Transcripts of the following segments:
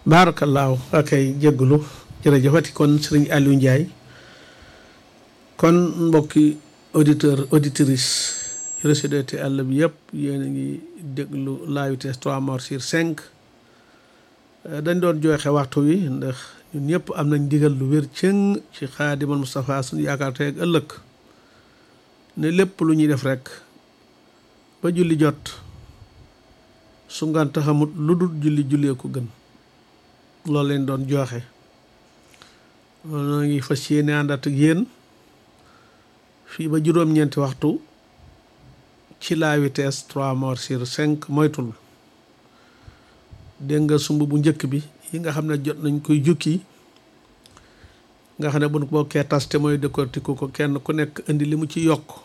baarakallaahu akay jégglu jërëjëfati kon sëriñ Aliou Ndiaye kon mbokki auditeur auditrice RCDT àll bi yëpp yéen a ngi déglu la vitesse 3 morts sur 5 dañ doon joxe waxtu wi ndax ñun ñëpp am nañ digal lu wér cëng ci xaadimal Moustapha suñu yaakaar tey ak ëllëg ne lépp lu ñuy def rek ba julli jot su ngant xamut lu dul julli jullee ko gën loolu leen doon joxe noo ngi fas yéene àndaat ak yéen fii ba juróom-ñeenti waxtu ci la vitesse 3 morts sur 5 moytul dégg nga sumb bu njëkk bi yi nga xam ne jot nañ koy jukki nga xam ne buñ ko bokkee tas te mooy décortiquer ko kenn ku nekk indi li mu ci yokk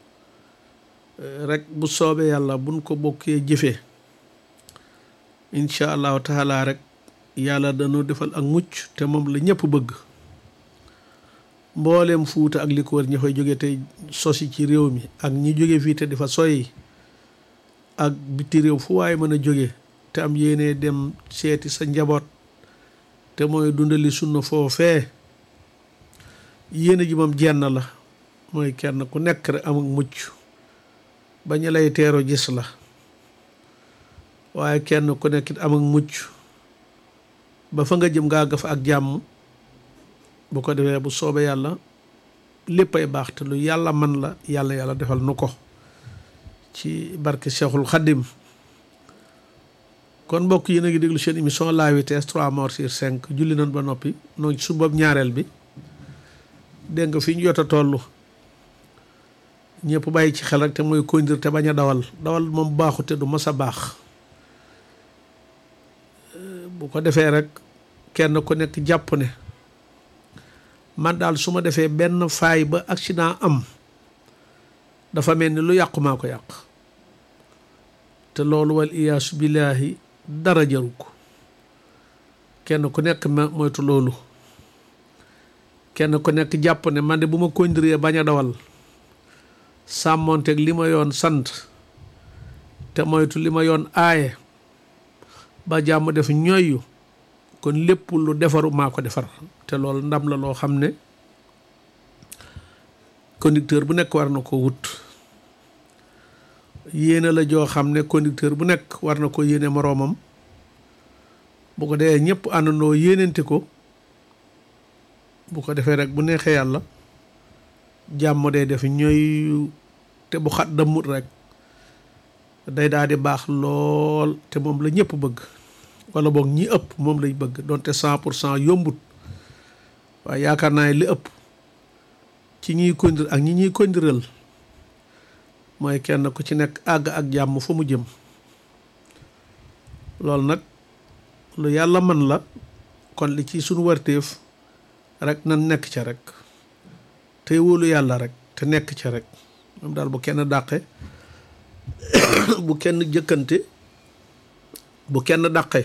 rek bu soobee yàlla buñ ko bokkee jëfee incha allahu taala rek yàlla dañoo defal ak mucc te moom la ñëpp bëgg mbooleem fuuta ak li ko wër ña fay jóge tey sosi ci réew mi ak ñi jóge fii te di fa soyi ak biti réew fu waaye mën a jóge te am yéene dem seeti sa njaboot te mooy dundali sunna foofee yéene ji moom jenn la mooy kenn ku nekk rek am ak mucc ba ñu lay teero gis la waaye kenn ku nekk it am ak mucc ba fa nga jëm ngaa ga fa ak jàmm bu ko defee bu soobee yàlla lépp ay baax te lu yàlla man la yàlla yàlla defal nu ko ci barke Cheikhul Khadim kon mbokk yi na ngi déglu seen émission la vitesse 3 morts sur 5 julli nañ ba noppi noonu ci sumbab ñaareel bi dégg nga fi ñu jot a toll ñëpp bàyyi ci xel rek te mooy conduire te bañ a dawal dawal moom baaxu te du mas a baax bu ko defee rek kenn ku nekk jàpp ne man daal su ma defee benn faay ba accident am dafa mel ni lu yàqu maa ko yàq te loolu wal iyaasu billaahi dara jaru ko kenn ku nekk ma moytu loolu kenn ku nekk jàpp ne man de bu ma conduire bañ a dawal sàmmonteeg li ma yoon sant te moytu li ma yoon aaye ba jàmm def ñoyyu kon lépp lu defaru maa ko defar te loolu ndam la loo xam ne conducteur bu nekk war na ko wut yéene la joo xam ne conducteur bu nekk war na ko yéene moroomam bu ko dee ñëpp àndandoo yéenente ko bu ko defee rek bu neexee yàlla jàmm day def ñooy te bu xat dammut rek day daal di baax lool te moom la ñëpp bëgg wala boog ñi ëpp moom lañ bëgg donte cent pour cent yombut waaye yaakaar naa li ëpp ci ñiy conduire ak ñi ñuy conduiral mooy kenn ku ci nekk àgg ak jàmm fa mu jëm loolu nag lu yàlla mën la kon li ci suñu warteef rek nan nekk ca rek tey wóolu yàlla rek te nekk ca rek moom daal bu kenn dàqe bu kenn jëkkante bu kenn dàqe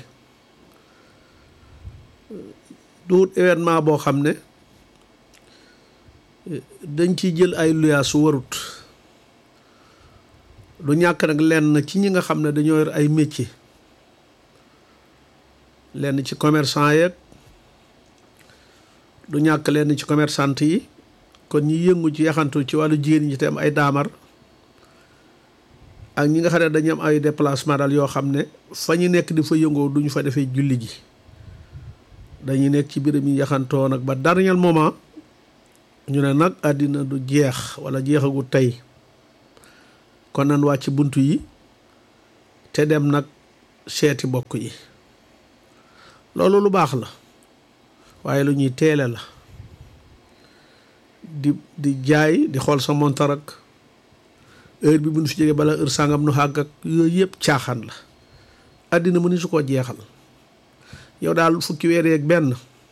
duut événement boo xam ne dañ ciy jël ay luyaa su warut du ñàkk nag lenn ci ñi nga xam ne dañoo yor ay métier lenn ci commerçant yeeg du ñàkk lenn ci commerçante yi kon ñi yëngu ci yaxantu ci wàllu jigéen ñi te am ay daamar ak ñi nga xam ne dañu am ay déplacement daal yoo xam ne fa ñu nekk di fa yëngoo duñu fa defee julli ji dañuy nekk ci biram yi yaxantoo nag ba dernier moment ñu ne nag àddina du jeex wala jeexagu tey kon nan wàcc bunt yi te dem nag seeti bokk yi loolu lu baax la waaye lu ñuy teele la di di jaay di xool sa montar ak heure bi bu ñu fi jógee bala heure sàngam nu xàgg ak yooyu yëpp caaxaan la àddina mu ni su ko jeexal yow daal fukki weer yeeg benn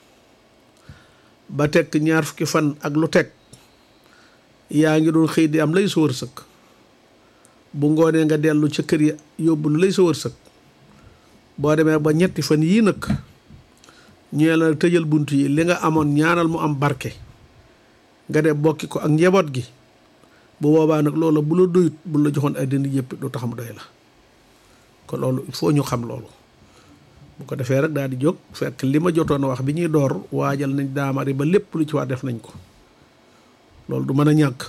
ba tekk ñaar fukki fan ak lu teg yaa ngi doon xëy di am lay sa wërsëg bu ngoonee nga dellu ca kër ya yóbbu lu lay sa wërsëg boo demee ba ñetti fan yii nag ñee la tëjal bunt yi li nga amoon ñaanal mu am barke nga def bokki ko ak njaboot gi bu boobaa nag loola bu la doyut bu la joxoon àddina yëpp du tax mu doy la kon loolu il faut ñu xam loolu bu ko defee rek daal di jóg fekk li ma jotoon a wax bi ñuy door waajal nañ daamari ba lépp lu ci war def nañ ko loolu du mën a ñàkk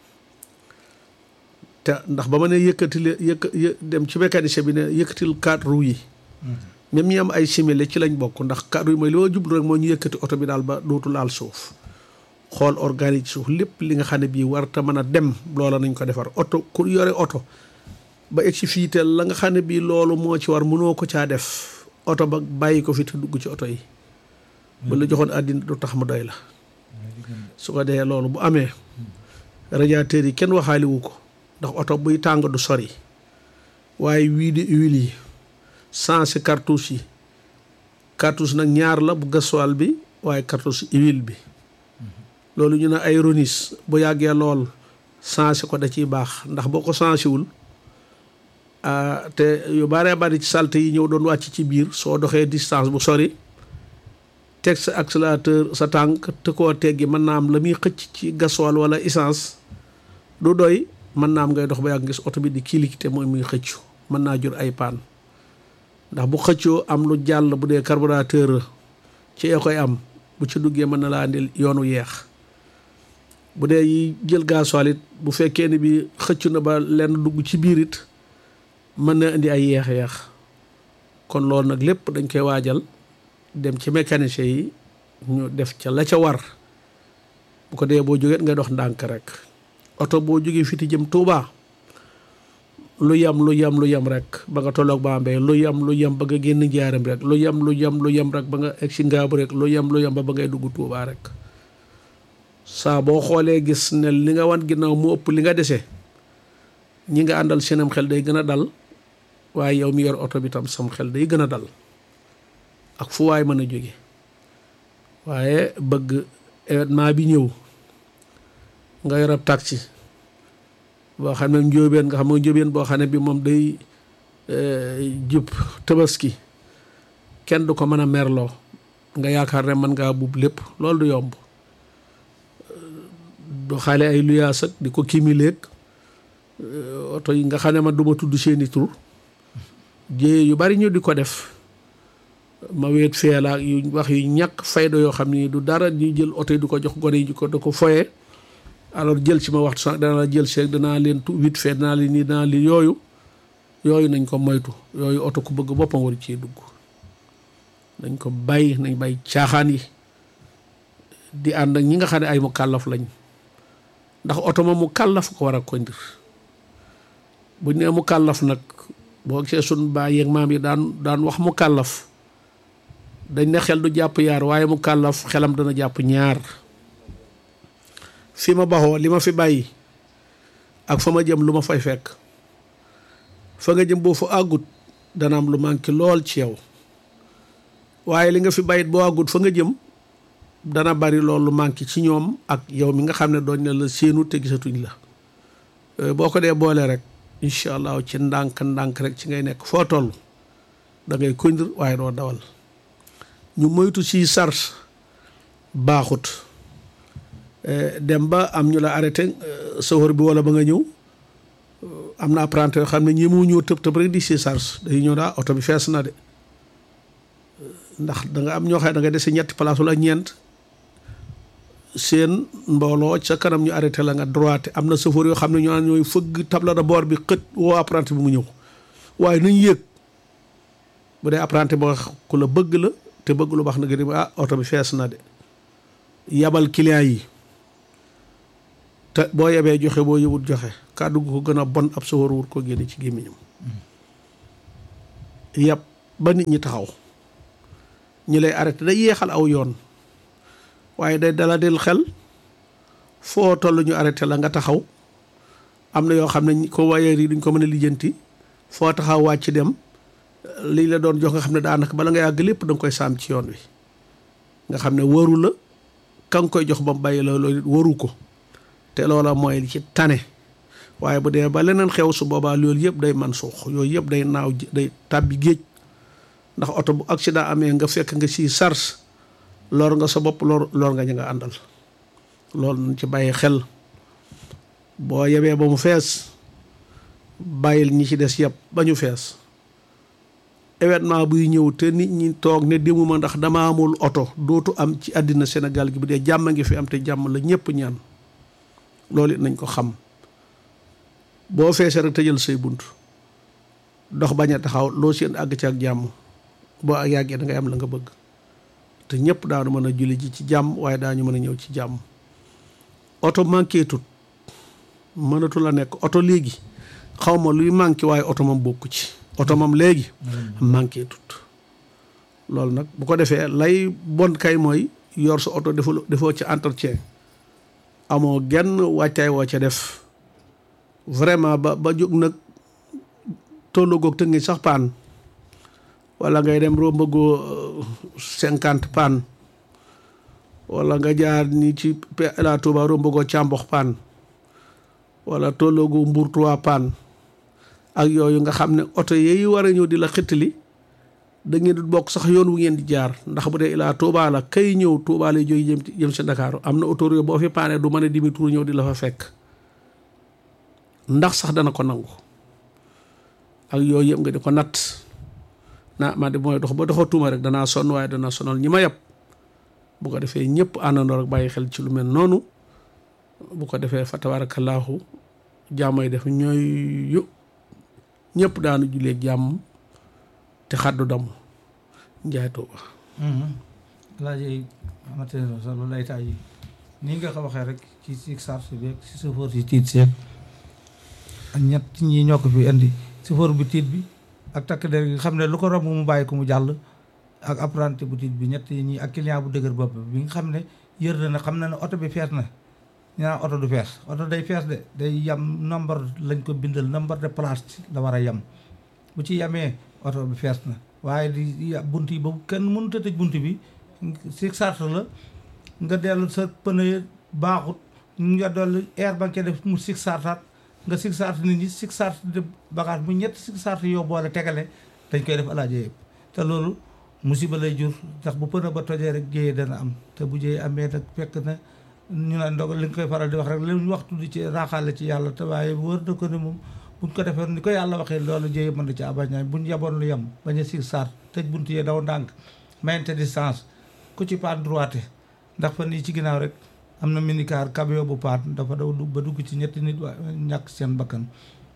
te ndax ba ma ne yëkkati yëkk dem ci mécanicien bi ne yëkkatil quatre roues yi même ñi am ay simili ci lañ bokk ndax quatre roues yi mooy li ma jublu rek moo ñu yëkkati oto bi daal ba dootu laal suuf xool organique suuf lépp li nga xam ne bii war te mën a dem loola nañ ko defar oto ku yore oto ba egg si fii teel la nga xam ne bii loolu moo ci war mënoo ko caa def oto ba bàyyi ko fi te dugg ci oto yi bu la joxoon àddina du tax mu doy la su ko dee loolu bu amee radiateur yi kenn waxaaliwu ko ndax oto buy tàng du sori waaye wii di huile yi sensé cartouche yi cartouche nag ñaar la bu gasoil bi waaye cartouche huile bi loolu ñu ne ay ronis bu yàggee lool sensé ko da ciy baax ndax boo ko sensé wul te yu baree bari ci salte yi ñëw doon wàcc ci biir soo doxee distance bu sori teg sa accélérateur sa tànk te koo teggi mën naa am la muy xëcc ci gasoil wala essence du doy mën naa am ngay dox ba yàgg ngis oto bi di kilikite mooy muy xëccu mën naa jur ay paan ndax bu xëccoo am lu jàll bu dee carburateur ci ee koy am bu ci duggee mën na laa andil yoonu yeex bu dee yi jël gasoil it bu fekkee ni bi xëccu na ba lenn dugg ci biir it mën na indi ay yeex-yeex kon loolu nag lépp dañ koy waajal dem ci mécanicien yi ñu def ca la ca war bu ko dee boo jógee nga dox ndànk rek oto boo jógee fiti jëm Touba lu yam lu yam lu yam rek ba nga tolloog Bambey lu yam lu yam ba nga génn njaaram rek lu yam lu yam lu yam rek ba nga egg si ngaabu rek lu yam lu yam ba ba ngay dugg Touba rek saa boo xoolee gis ne li nga wan ginnaaw mu ëpp li nga dese ñi nga àndal seenam xel day gën a dal waaye yow mi yor oto bi tam sam xel day gën a dal ak fu waay mën a jóge waaye bëgg événement bi ñëw nga yor ab taxi boo xam ne njóobeen nga xam ne njóobeen boo xam ne bi moom day jub tabaski kenn du ko mën a merloo nga yaakaar ne mën ngaa buub lépp loolu du yomb du xaale ay luyaas ak di ko kimileeg oto yi nga xam ne man du ma tudd seeni tur jéye yu bari ñu di ko def ma weet feela yu wax yu ñàkk fayda yoo xam ni du dara ñu jël oto yi du ko jox gone yi ko da ko foye alors jël ci ma waxtu sax dana la jël seeg danaa leen tu vite fait danaa leen nii danaa leen yooyu yooyu nañ ko moytu yooyu oto ku bëgg boppam war cee dugg nañ ko bàyyi nañ bàyyi caaxaan yi di ànd ak ñi nga xam ne ay mu kàllaf lañ ndax oto ma mu kàllaf ko war a kondir buñ nee mu kàllaf nag boo gisee sun baay yeeg maam yi daan daan wax mu kàllaf dañ ne xel du jàpp yaar waaye mu kàllaf xelam dana jàpp ñaar fi ma baxoo li ma fi bàyyi ak fa ma jëm lu ma fay fekk fa nga jëm boo fa àggut dana am lu manqué lool ci yow waaye li nga fi bàyyit boo àggut fa nga jëm dana bari loolu manqué ci ñoom ak yow mi nga xam ne doon ne la séenu te gisatuñ la boo ko dee boole rek incha allah ci ndànk ndànk rek ci ngay nekk foo toll da ngay kondir waaye doo dawal ñu moytu ci sars baaxut dem ba am ñu la arrêté sawar bi wala ba nga ñëw am na apprenti yoo xam ne ñi mu ñëw tëb tëb rek di si sars day ñëw daa oto bi fees na de ndax da nga am ñoo xam ne da nga dese ñetti place wala ñeent seen mbooloo ca kanam ñu arrêté la nga droite am na chauffeur yoo xam ne ñoo naan ñooy fëgg table de bord bi xët woo apprenti bi mu ñëw waaye nañ yéeg bu dee apprenti boo ku la bëgg la te bëgg lu baax na nga ah oto bi fees na de yabal client yi te boo yebee joxe boo yëwut joxe kàddu gu ko gën a bon ab chauffeur wut ko génne ci gémmiñam yab ba nit ñi taxaw ñi lay arrêté day yeexal aw yoon waaye day dala del xel foo toll ñu arrêté la nga taxaw am na yoo xam ne ko wayeer yi duñ ko mën a lijjanti foo taxaw wàcc dem lii la doon jox nga xam ne daanaka bala nga yàgg lépp da nga koy saam ci yoon wi nga xam ne waru la ka nga koy jox ba mu bàyyi la loolu waru ko te loola mooy li ci tane waaye bu dee ba leneen xew su boobaa loolu yëpp day man suux yooyu yëpp day naaw day tàbbi géej ndax oto bu accident amee nga fekk nga si sars lor nga sa bopp lor lor nga ñu nga àndal loolu nañ ci bàyyi xel boo yebee ba mu fees bàyyil ñi ci des yëpp ba ñu fees événement buy ñëw te nit ñi toog ne demuma ndax dama amul oto dootu am ci àddina Sénégal gi bu dee jàmm ngi fi am te jàmm la ñëpp ñaan loolu it nañ ko xam boo feesee rek tëjal say bunt dox bañ a taxaw loo seen àgg ci ak jàmm boo ak yàggee da ngay am la nga bëgg te ñëpp daanu mën a julli ji ci jàmm waaye daañu mën a ñëw ci jàmm oto manqué tut mënatu la nekk oto léegi xaw ma luy manqué waaye oto moom bokku ci oto moom léegi manqué tut loolu nag bu ko defee lay bon kay mooy yor sa oto deful defoo ci entretien amoo genn wàccaay woo ca def vraiment ba ba jóg nag tollogoog te ngi sax paan wala ngay dem rombagoo cinquante paan wala nga jaar ni ci la Touba rombagoo càmbox paan wala tolloogu mbuur trois paan ak yooyu nga xam ne oto yi war a ñëw di la xittali da ngeen di bokk sax yoon wu ngeen di jaar ndax bu dee ilaa Touba la kay ñëw Touba lay jóge jëm jëm si Ndakaaru am na auto boo fi paane du mën a dimi tour ñëw di la fa fekk ndax sax dana ko nangu ak yooyu yëpp nga di ko natt naa man de mooy dox ba doxatuma rek danaa sonn waaye danaa sonal ñi ma yab bu ko defee ñëpp àndandoo rek bàyyi xel ci lu mel noonu bu ko defee fa tabaarakallaahu jàmmay def ñooy yu ñëpp daanu julee jàmm te xaddu damm njaay tuuba laaj amate solo lay taay yi ni nga ko waxee rek ci si sarse bi ak si sëfoor si tiit seeg ak ñett ñi ñoo ko fi indi sëfoor bu tiit bi ak takk der gi xam ne lu ko romb mu bàyyi ko mu jàll ak apprenti bu tiit bi ñett ñi ak client bu dëgër bopp bi nga xam ne yër na ne xam na ne oto bi fees na ñu naan oto du fees oto day fees de day yam nombre lañ ko bindal nombre de place la war a yam bu ci yamee oto bi fees na waaye di bunt yi ba kenn mënut a tëj bunt bi si sart la nga dellu sa pneu baaxut nga dolli air ba nga def mu sig sartaat nga sig sart nit ñi sig sart de bagage bu ñett sig sart yow boole tegale dañ koy def alaaje yëpp te loolu musiba lay jur ndax bu pneu ba tojee rek jéyee dana am te bu jéyee amee nag fekk na ñu naan ndogal li nga koy faral di wax rek li ñu waxtu di ci raaxaale ci yàlla te waaye wër na ko ne moom buñ ko defee ni ko yàlla waxee loolu jéyee mën na ci abañaay buñ yaboon lu yem bañ a sig sart tëj bunt yee daw ndànk mayente distance ku ci paan droite ndax fan yii ci ginnaaw rek am na minicar camion bu paan dafa daw ba dugg ci ñetti nit waa ñàkk seen bakkan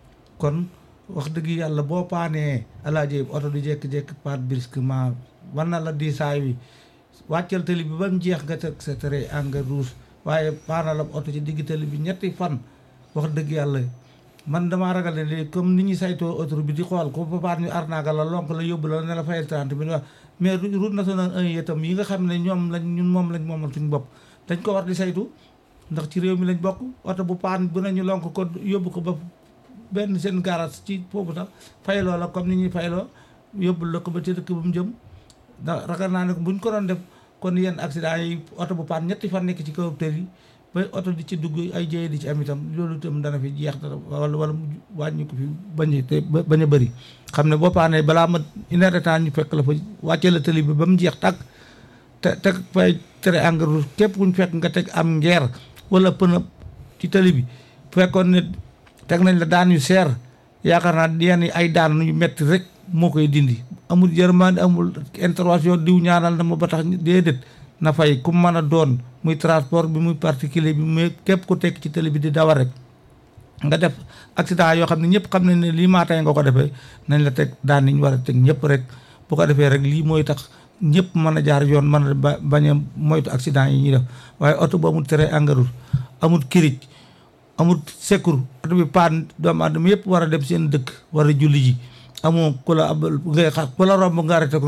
kon wax dëgg yàlla boo paanee alaaje oto di jékki-jékki paan brusquement war na la diisaay wi wàccal tali bi ba mu jeex nga teg sa tere engrais rouge waaye paana la oto ci digg tali bi ñetti fan wax dëgg yàlla man damaa ragal ne léegi comme ni ñuy saytoo autoroute bi di xool ko ba paan ñu arnaaga la lonk la yóbbu la ne la fayal 30 bi wax mais route nationale 1 itam yi nga xam ne ñoom lañ ñun moom lañ moomal suñu bopp dañ ko war di saytu ndax ci réew mi lañ bokk oto bu paan bu nañu lonk ko yóbbu ko ba benn seen garage ci foofu sax fayloo la comme ni ñuy fayloo yóbbul la ko ba ci dëkk ba mu jëm ndax ragal naa ne buñ ko doon def kon yenn accident yi oto bu paan ñetti fan nekk ci kaw tër yi ba oto di ci dugg ay jëye di ci am itam loolu itam dana fi jeex dara wala wala wàññi ko fi bañ te bañ a bëri xam ne boo paanee balaa ma une heure de temps ñu fekk la fa wàccee la tëli bi ba mu jeex tàkk te teg fay tere engrais képp kuñ fekk nga teg am ngeer wala pëna ci tëli bi fekkoon ne teg nañ la daan yu seer yaakaar naa yenn ay daan yu metti rek moo koy dindi amul yërmande amul intervention diw ñaanal na ma ba tax déedéet na fay ku mën a doon muy transport bi muy particulier bi muy képp ku tekk ci télé bi di dawal rek nga def accident yoo xam ne ñëpp xam nañ ne lii maa tey nga ko defee nañ la teg daan niñ war a teg ñëpp rek bu ko defee rek lii mooy tax ñëpp mën a jaar yoon mën a ba bañ a moytu accident yi ñuy def waaye oto bu amul tere engrais amul kirij amul secours oto bi paan doomu aadama yëpp war a dem seen dëkk war a julli ji amoo ku la ab ngay xaar ku la romb nga arrêté ko